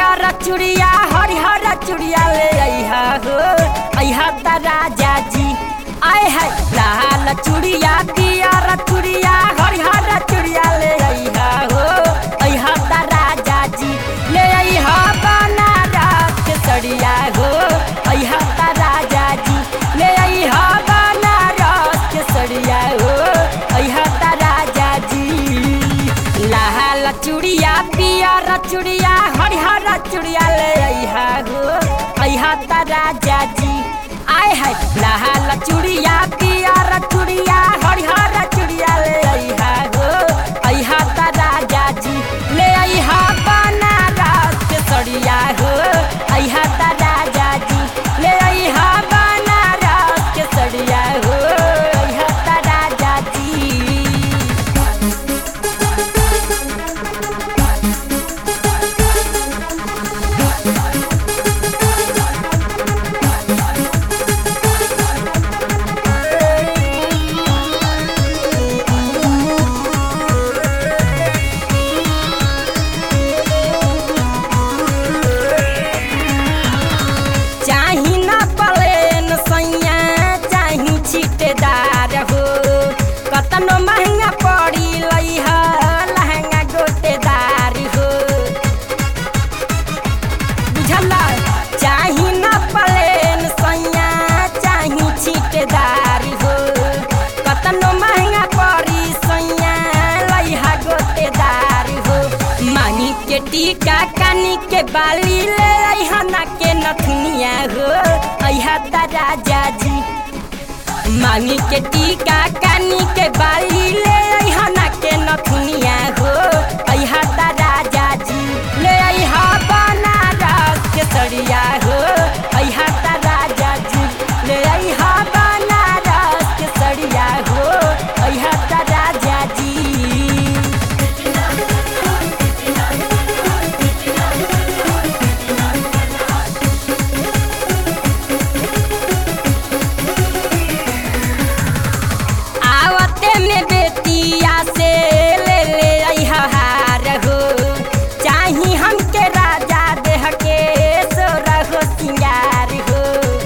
पियर चुड़िया हरिहर चुड़िया ले अइहा हो अइहा त राजा जी आय है लाल चुड़िया पियर चुड़िया हरिहर चुड़िया ले अइहा हो अइहा त राजा जी ले अइहा बनारस के सड़िया हो अइहा त राजा जी ले अइहा बनारस के सड़िया हो अइहा त राजा जी लाल चुड़िया पियर चुड़िया हरिहर चुड़िया ले अइहा हो अइहा त राजा जी आय है लाल चुड़िया पियर चुड़िया हरिहर चुड़िया ले अइहा हो अइहा त राजा जी ले अइहा बनारस के सड़िया हो अइहा त राजा जी ले अइहा बनारस के सड़िया हो अइहा त राजा जी चाही ना पलेन सैया चाही छिटेदार हो कतनो महंगा पड़ी लइह लहंगा गोटेदार हो बुझला चाही ना पलेन सैया चाही छिटेदार हो कतनो महंगा पड़ी सैया लइह गोटेदार हो मानी के टीका कानी के बाली ले अइहा ना के नथुनिया हो अइहा त राजा जी मांगी के टीका कानी के बाली ले अइहा ना के नथुनिया हो अइहा त राजा जी ले अइहा बनारस के सड़िया हो अइहा त राजा जी ले अइहा बनारस के सड़िया हो अइहा त राजा जी आवते में बेतिया से ले ले अइहा हार हो चाही हमके राजा देह के सोरा हो सिंगार हो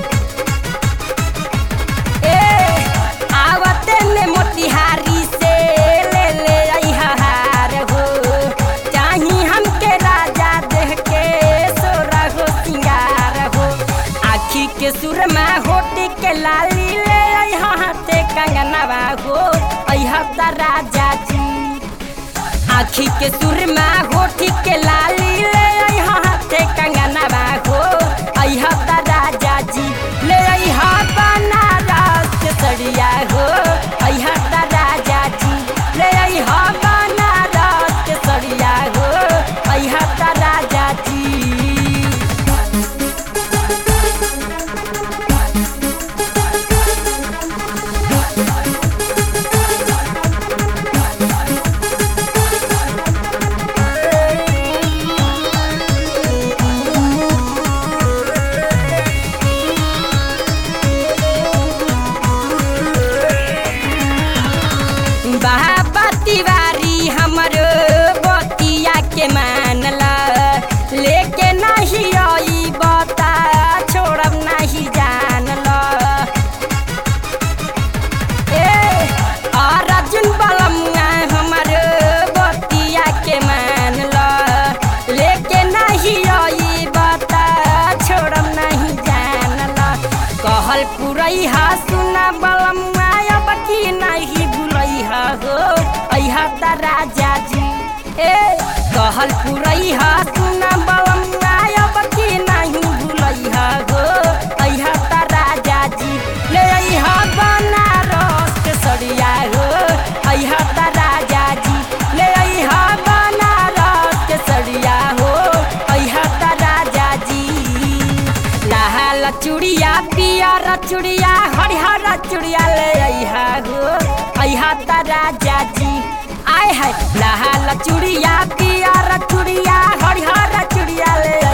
ए आवते में मोतिहारी से ले ले अइहा हार हो चाही हमके राजा देह के सोरा हो सिंगार हो आखी के सुरमा होटी के लाली ले अइहा हाथे कंगनवा हो अइहा त राजा जी आखी के सुरमा होठी के लाली ले अइहा हाथे कंगनवा हो अइहा त राजा जी ले अइहा बनारस के सड़िया हो अइहा त राजा जी ले अइहा बनारस के सड़िया हो अइहा त राजा जी बाबा तिवारी हमरो बतिया के मानला लेके नहीं आई बता छोड़ब नहीं जानला ए अर्जुन बलमुआ हमरो बतिया के मानला लेके नहीं आई बता छोड़ब नहीं जानला कहल पुरैहा सुना बलमुआ अब की नहीं भूलैहा हो अइहा त राजा जी ए कहल पुरैहा सुना बलमुआ अब की नहीं भूलैहा हो अइहा त राजा जी ले अइहा बनारस के सड़िया हो अइहा त राजा जी ले अइहा बनारस के सड़िया हो अइहा त राजा जी लाल चुड़िया पियर चुड़िया हरिहर चुड़िया ले अइहा हो अइहा त राजा जी आय है लाल चुड़िया पियर चुड़िया हरिहर चुड़िया ले